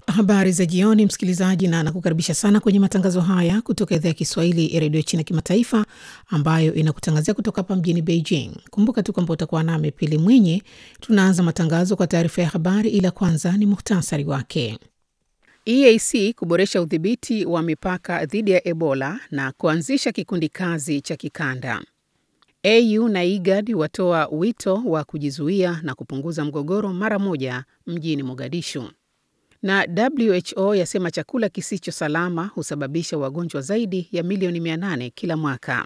Habari za jioni, msikilizaji, na nakukaribisha sana kwenye matangazo haya kutoka idhaa ya Kiswahili ya redio China Kimataifa, ambayo inakutangazia kutoka hapa mjini Beijing. Kumbuka tu kwamba utakuwa nami Pili Mwinyi. Tunaanza matangazo kwa taarifa ya habari, ila kwanza ni muhtasari wake. EAC kuboresha udhibiti wa mipaka dhidi ya Ebola na kuanzisha kikundi kazi cha kikanda. AU na IGAD watoa wito wa kujizuia na kupunguza mgogoro mara moja mjini Mogadishu. Na WHO yasema chakula kisicho salama husababisha wagonjwa zaidi ya milioni 800 kila mwaka.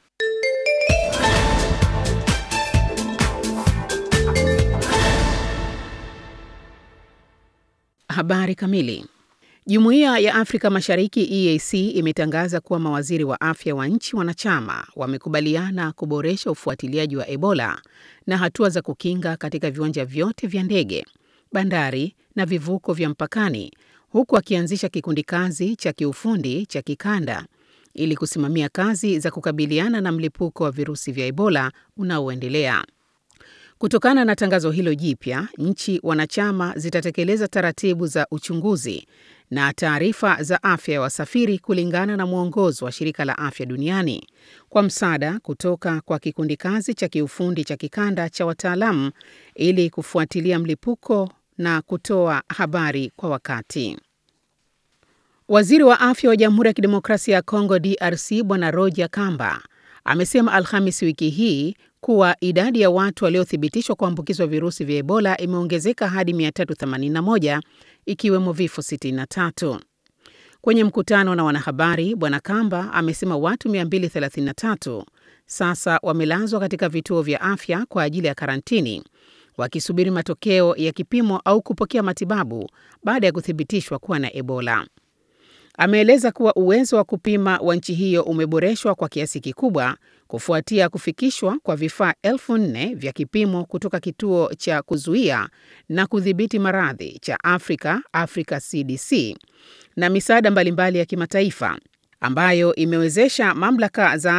Habari kamili. Jumuiya ya Afrika Mashariki EAC imetangaza kuwa mawaziri wa afya wa nchi wanachama wamekubaliana kuboresha ufuatiliaji wa Ebola na hatua za kukinga katika viwanja vyote vya ndege, bandari na vivuko vya mpakani, huku akianzisha kikundi kazi cha kiufundi cha kikanda ili kusimamia kazi za kukabiliana na mlipuko wa virusi vya Ebola unaoendelea. Kutokana na tangazo hilo jipya, nchi wanachama zitatekeleza taratibu za uchunguzi na taarifa za afya ya wasafiri kulingana na mwongozo wa Shirika la Afya Duniani kwa msaada kutoka kwa kikundi kazi cha kiufundi cha kikanda cha wataalamu ili kufuatilia mlipuko na kutoa habari kwa wakati. Waziri wa Afya wa Jamhuri ya Kidemokrasia ya Kongo DRC Bwana Roger Kamba amesema Alhamisi wiki hii kuwa idadi ya watu waliothibitishwa kuambukizwa virusi vya Ebola imeongezeka hadi 381 ikiwemo vifo 63. Kwenye mkutano na wanahabari, Bwana Kamba amesema watu 233 sasa wamelazwa katika vituo vya afya kwa ajili ya karantini wakisubiri matokeo ya kipimo au kupokea matibabu baada ya kuthibitishwa kuwa na Ebola. Ameeleza kuwa uwezo wa kupima wa nchi hiyo umeboreshwa kwa kiasi kikubwa kufuatia kufikishwa kwa vifaa elfu nne vya kipimo kutoka kituo cha kuzuia na kudhibiti maradhi cha Afrika, Africa CDC, na misaada mbalimbali ya kimataifa ambayo imewezesha mamlaka za